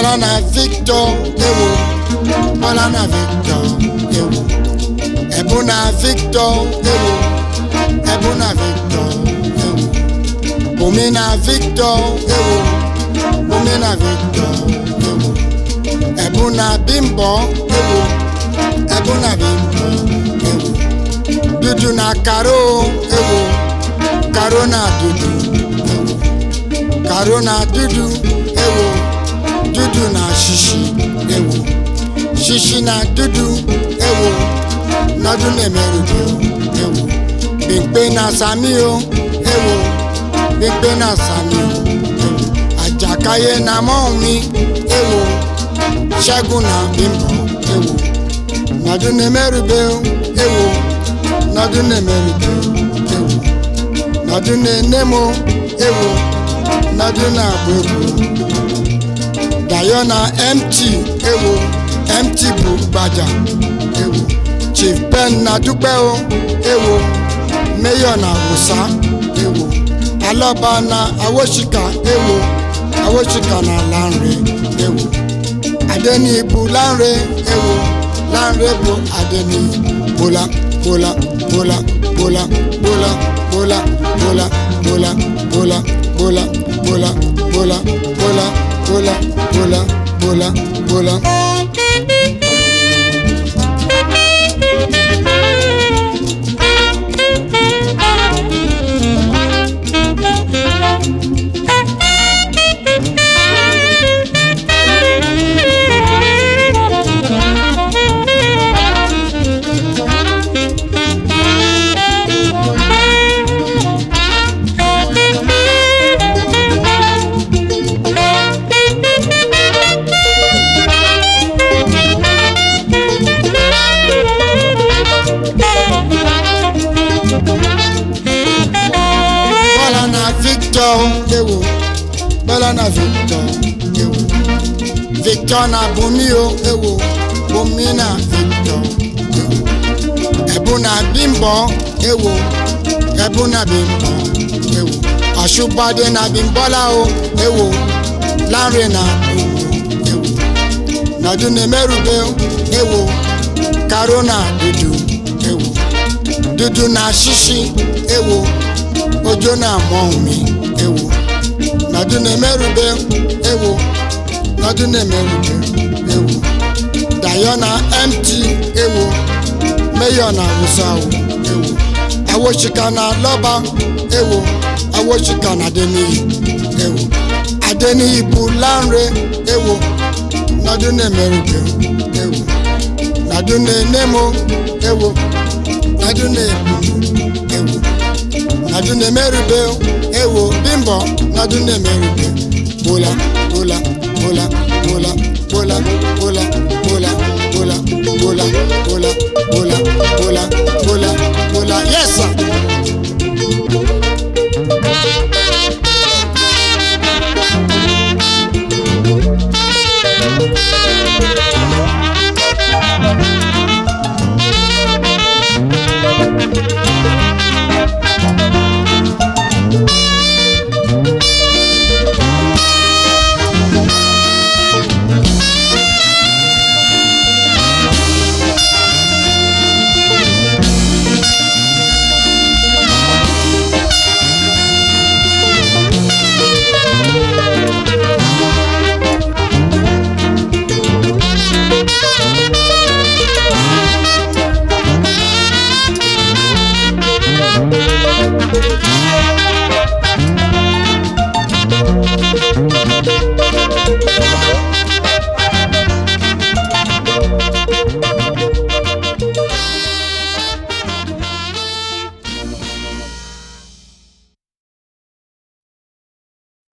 Bọ́lá na Victor ewo Bọ́lá na Victor ewo ẹ̀bùn na Victor ewo ẹ̀bùn na Victor ewo Bùnmi na Victor ewo Bùnmi na Victor ewo ẹ̀bùn na Bímbọ́ ewo ẹ̀bùn na Bímbọ́ ewo dúdú na Karo ewo Karo na dúdú ewo Karo na dúdú ewo dúdú na ṣíṣí ewo ṣíṣí na dúdú ewo lọ́dún lẹ́mẹ̀rúdé o ewo gbígbé na sami o ewo gbígbé na sami o ewo àjàkáyé na mọ́hún mi ewo ṣẹ́gun na bímbọ́ ewo lọ́dún lẹ́mẹ̀rúdé o ewo lọ́dún lẹ́mẹ̀rúdé o ewo lọ́dún lẹ́nẹ́mọ́ ewo lọ́dún na gbogbo dayo na mt ewo mt bụ gbaja ewo chief ben na dúpẹ́ o ewo mayor na wùsá ewo alọba na awoshika ewo awoshika na lanre ewo adeni bụ lanre ewo lanre bụ adeni bola bola bola bola bola bola bola bola bola bola bola bola bola bola bola bola bola. Bọ́lá na Victor ewo Bọ́lá na Victor ewo Victor na Bùnmi o ewo Bùnmi na Victor ewo Ẹ̀bùn na Bímbọ́ ewo Ẹ̀bùn na Bímbọ́ ewo Ọ̀ṣùbàdé na Bímbọ́lá o ewo Lánrè na Bùnmi ewo Nọdún na Mẹ́rùbé ewo Karo na Dúdú ewo Dúdú na Ṣíṣí ewo ojo na-amụ mi ewo nọdụ na-emerube ewo nọdụ na-emerube ewo dayo na mt ewo meyo na awụsawo ewo awochika na lọba ewo awochika na adeniyi ewo adeniyi bụ lanre ewo nọdụ na-emerube ewo nọdụ na-enemo ewo nọdụ na-ebu ewo nọdụ na-emerube ewo bimbo nọdụ na-emerube bola bola bola bola bola bola bola bola bola bola bola bola